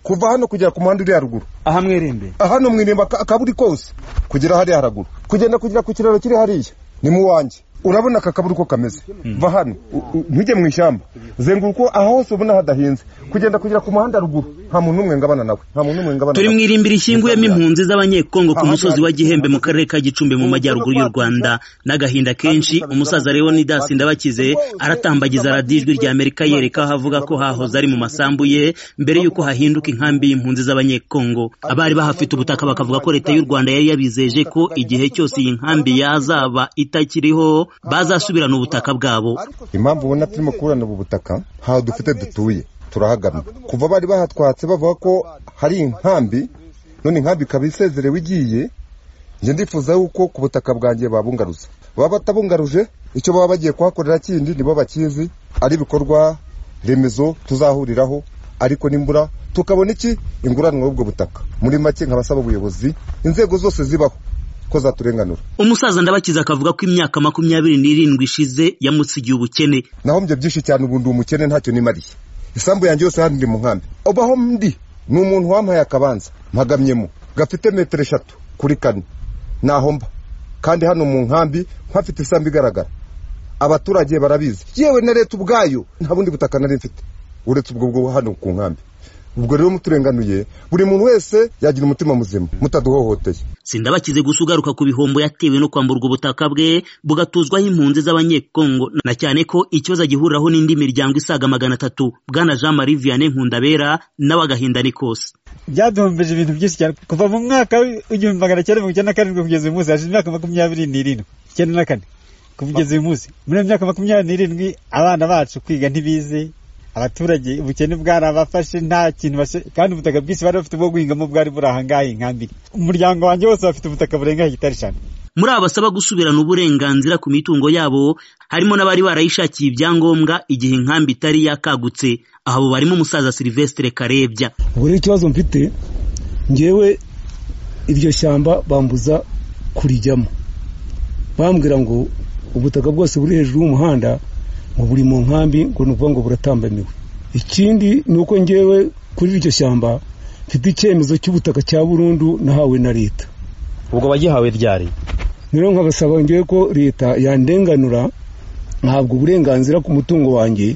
kuva hano kugera ku muhanda uri haruguru aha mwerembe hano mwiremba aka- akaburi kose kugera hariya haraguru kugenda kugera ku kiraro kiri hariya ni mu wanjye urabona aka kaburi uko kameze va hano u- u- ntujye mu ishyamba zenguruka aho hose ubona hadahinze kugenda kugera ku muhanda ruguru nta muntu n'umwe ngabana nawe nta muntu n'umwe ngabana turi mu nawe irimbi rishyinguyemo impunzi z'abanyekongo ku Aha musozi wa gihembe mu karere ka gicumbi mu majyaruguru y'u rwanda n'agahinda kenshi umusaza leonidas ndabakize aratambagiza radiyo ijwi rya amerika yereka aho avuga ko hahoze ari mu masambu ye mbere y'uko hahinduka inkambi y'impunzi z'abanyekongo abari bahafite ubutaka bakavuga ko leta y'u rwanda yari yabizeje ko igihe cyose iyi nkambi yazaba itakiriho bazasubirana ubutaka bwabo impamvu ubona turimo kuburana ubu butaka ntaho dufite dutuye turahagamye kuva bari bahatwatse bavuga ko hari inkambi none inkambi ikaba isezerewe igiye njye ndifuza yuko ku butaka bwanjye babungaruza baba batabungaruje icyo baba bagiye kuhakorera kindi nibo bakizi ari ibikorwa remezo tuzahuriraho ariko n'imbura tukabona iki inguranwa y'ubwo butaka muri make nkabasaba ubuyobozi inzego zose zibaho ko zaturenganura umusaza ndabakize akavuga ko imyaka makumyabiri n'irindwi ishize yamusigiye ubukene naho mbye byinshi cyane ubu ndi umukene ntacyo nimariye isambu yanjye yose hano ndi mu nkambi ubaho ndi ni umuntu wampaye akabanza mpagamyemo gafite metero eshatu kuri kane naho mba kandi hano mu nkambi mpafite isambu igaragara abaturage barabizi yewe na leta ubwayo nta bundi butaka nari mfite uretse ubwo bwo hano ku nkambi ubwo rero muturenganuye buri muntu wese yagira umutima muzima mutaduhohoteye sindabakize gusa ugaruka ku bihombo yatewe no kwamburwa ubutaka bwe bugatuzwaho impunzi z'abanyekongo na cyane ko ikibazo agihuriraho n'indi miryango isaga magana atatu bwana jean marie vianney nkundabera n'abagahinda ni kose byaduhombeje ibintu byinshi cyane kuva mu mwaka w'igihumbi magana cyenda mirongo icyenda na karindwi kugeza uyu munsi hashize imyaka makumyabiri n'irindwi icyenda na kane kugeza uyu munsi muri iyo myaka makumyabiri n'irindwi abana bacu kwiga ntibize abaturage ubukene bwarabafashe nta kintu bashe- kandi ubutaka bwinshi bari bafite bwo guhingamo bwari buri ahangaha inkambi umuryango wanjye wose bafite ubutaka burenga hegitari eshanu muri aba basaba gusubirana uburenganzira ku mitungo yabo harimo n'abari barayishakiye ibyangombwa igihe inkambi itari yakagutse abo barimo umusaza silvestre karebya ubwo rero ikibazo mfite ngewe iryo shyamba bambuza kurijyamo bambwira ngo ubutaka bwose buri hejuru y'umuhanda ngo buri mu nkambi ngo ni ukuvuga ngo buratambamiwe ikindi ni uko ngewe kuri iryo shyamba mfite icyemezo cy'ubutaka cya burundu nahawe na leta ubwo wagihawe ryari rero nkabasaba ngewe ko leta yandenganura ntabwo uburenganzira ku mutungo wanjye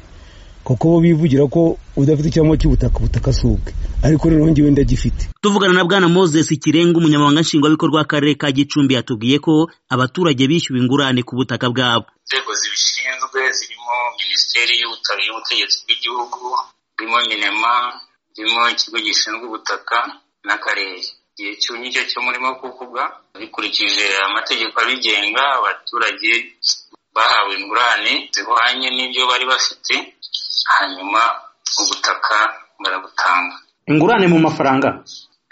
kuko bo bivugira ko udafite icyangombwa cy'ubutaka ubutaka si ubwe ariko noneho ngewe ndagifite tuvugana na bwana moses kirenga umunyamabanga nshingwabikorwa w'akarere ka gicumbi yatubwiye ko abaturage bishyuwe ingurane ku butaka bwabo inzego zibishinzwe zirimo minisiteri y'ubuta- y'ubutegetsi bw'igihugu zirimo minema zirimo ikigo gishinzwe ubutaka n'akarere igihe cyumye icyo cyo murimo kuvuga bikurikije amategeko abigenga abaturage bahawe ingurane zihwanye n'ibyo bari bafite hanyuma ubutaka barabutanga ingurane mu mafaranga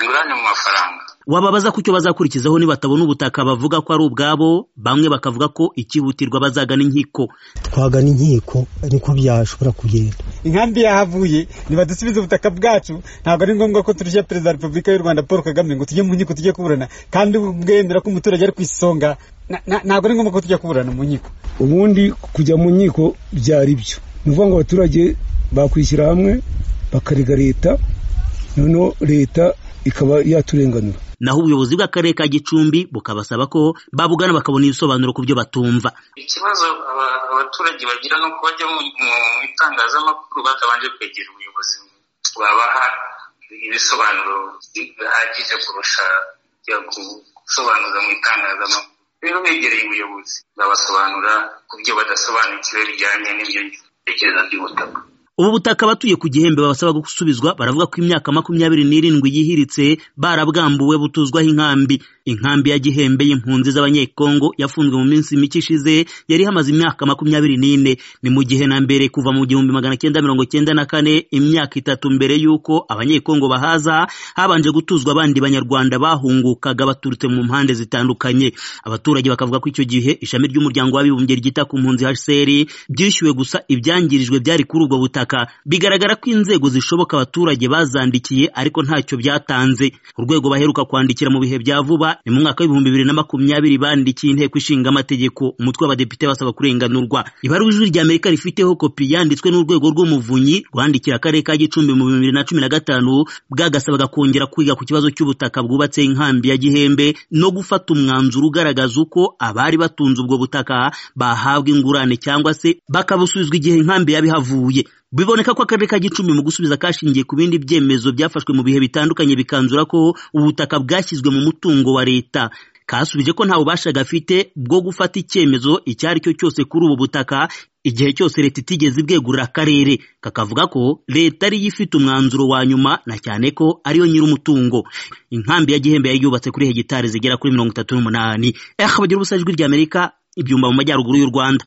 ingurane mu mafaranga wababaza ku cyo bazakurikizaho nibatabona ubutaka bavuga ko ari ubwabo bamwe bakavuga ko ikihutirwa bazagana inkiko twagana inkiko niko byashobora kugenda inkambi yahavuye nibadusubize ubutaka bwacu ntabwo ari ngombwa ko turushya perezida wa repubulika y'u rwanda paul kagame ngo tujye mu nkiko tujye kuburana kandi bwemera ko umuturage ari ku isonga na- na- ntabwo ari ngombwa ko tujya kuburana mu nkiko ubundi kujya mu nkiko byari byo ni ukuvuga ngo abaturage bakwishyira hamwe bakarega leta noneho leta ikaba yaturenganura naho ubuyobozi bw'akarere ka gicumbi bukabasaba ko babugana bakabona ibisobanuro ku byo batumva ikibazo aba- abaturage bagira ni uko bajya mu mu itangazamakuru batabanje kwegera ubuyobozi babaha ibisobanuro bihagije kurusha kujya ku- gusobanuza mu itangazamakuru rero begereye ubuyobozi babasobanura ku byo badasobanukiwe bijyanye n'ibyo bitekerezo by'ubutaka ubu butaka abatuye ku gihembe babasaba gusubizwa baravuga ko imyaka makumyabiri n'irindwi yihiritse barabwambuwe butuzwaho inkambi inkambi ya gihembe y'impunzi z'abanyekongo yafunzwe mu minsi mike ishize yari ihamaze imyaka makumyabiri n'ine ni mu gihe na mbere kuva mu gihumbi magana cyenda mirongo cyenda na kane imyaka itatu mbere y'uko abanyekongo bahaza habanje gutuzwa abandi banyarwanda bahungukaga baturutse mu mpande zitandukanye abaturage bakavuga ko icyo gihe ishami ry'umuryango w'abibumbye ryita ku mpunzi hcr byishyuwe gusa ibyangirijwe byari kuri ubwo butaka bigaragara ko inzego zishoboka abaturage bazandikiye ariko ntacyo byatanze urwego baheruka kwandikira mu bihe bya vuba Rwanda ni mu mwaka w'ibihumbi bibiri na makumyabiri bandikiye inteko ishinga amategeko umutwe w'abadepite basaba kurenganurwa ibaruwa ijwi rya Amerika rifiteho kopi yanditswe n'urwego rw'umuvunyi rwandikiye akarere ka Gicumbi mu bibiri na cumi na gatanu bwagasabaga kongera kwiga ku kibazo cy'ubutaka bwubatse inkambi ya Gihembe no gufata umwanzuro ugaragaza uko abari batunze ubwo butaka bahabwa ingurane cyangwa se bakabusubizwa igihe inkambi yabihavuye biboneka ko akarere ka gicumbi mu gusubiza kashingiye ku bindi byemezo byafashwe mu bihe bitandukanye bikanzura ko ubutaka bwashyizwe mu mutungo wa leta kasubije ko nta bubasha gafite bwo gufata icyemezo icyo ari cyo cyose kuri ubu butaka igihe cyose leta itigeze ibwegurira akarere kakavuga ko leta ariyo ifite umwanzuro wa nyuma na cyane ko ariyo nyir'umutungo inkambi ya gihembe yari yubatse kuri hegitari zigera kuri mirongo itatu n'umunani ehe bagira ubusajwi ry'amerika ibyumba mu majyaruguru y'u rwanda